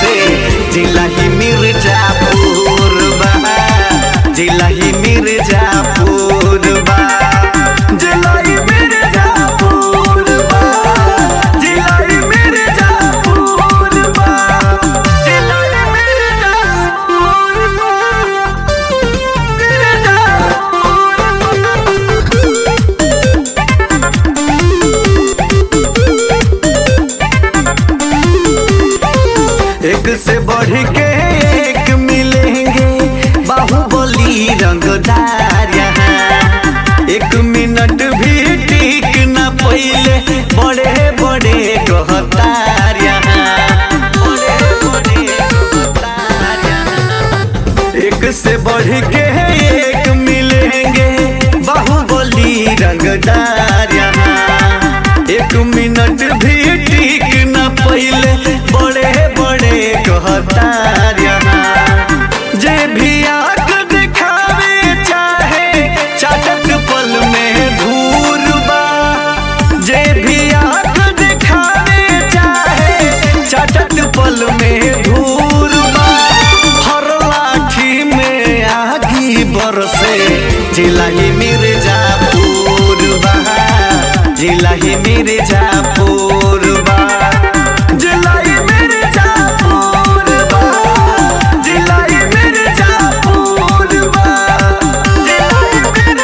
बरसे जिला ही मिर्जापुर बा जिला ही मिर्जापुर बा जिला ही मिर्जापुर बा जिला ही मिर्जापुर बा जिला ही मिर्जापुर एक से बढ़ के एक मिलेंगे बाहुबली रंगदार यहाँ एक मिनट भी टिक न पहिले बड़े बड़े कहतार यहाँ बड़े बड़े कहतार यहाँ एक से बढ़ के एक मिलेंगे बाहुबली रंगदार यहाँ एक मिनट भी टिक न पहिले बड़े बड़े कहतार यहाँ जे भी आग दिखावे चाहे चाटक पल में धूर बा जे भी आग दिखावे चाहे चाटक पल में धूर बा हर लाठी में आगी बरसे जिला ही मिर्जापुर बा जिला ही मिर्जापुर बा जिला ही मिर्जापुर बा जिला ही मिर्जापुर बा जिला ही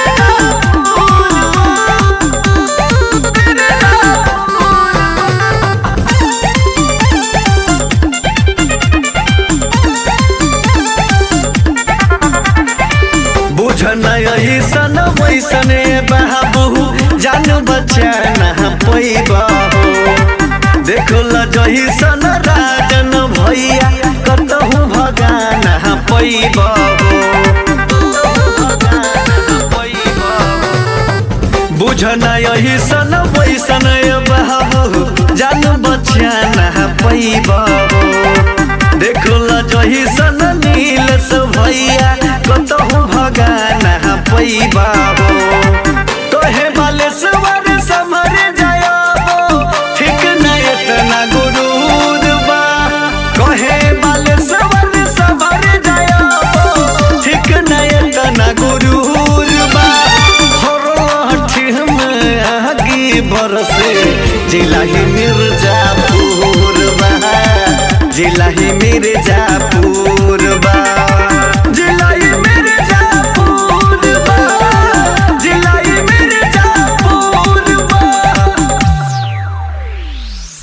बुझ नहीं सन वैसने बाबू जान बच्चा न पैबा देखल जही सन राजन भैया कतहु भगाना पैबा बुझ नहीं सन वैसन बाबू जान बच्चा न पैबा देखल जही सन नीलस भैया कतहु भगाना पैबा कहे बालेश्वर समर जायो ठीक न इतना गुरूर बा कहे बालेश्वर समर जायो ठीक न इतना गुरूर बा हर लाठी में आगी बरसे जिला ही मिर्जापुर बा जिला ही मिर्जा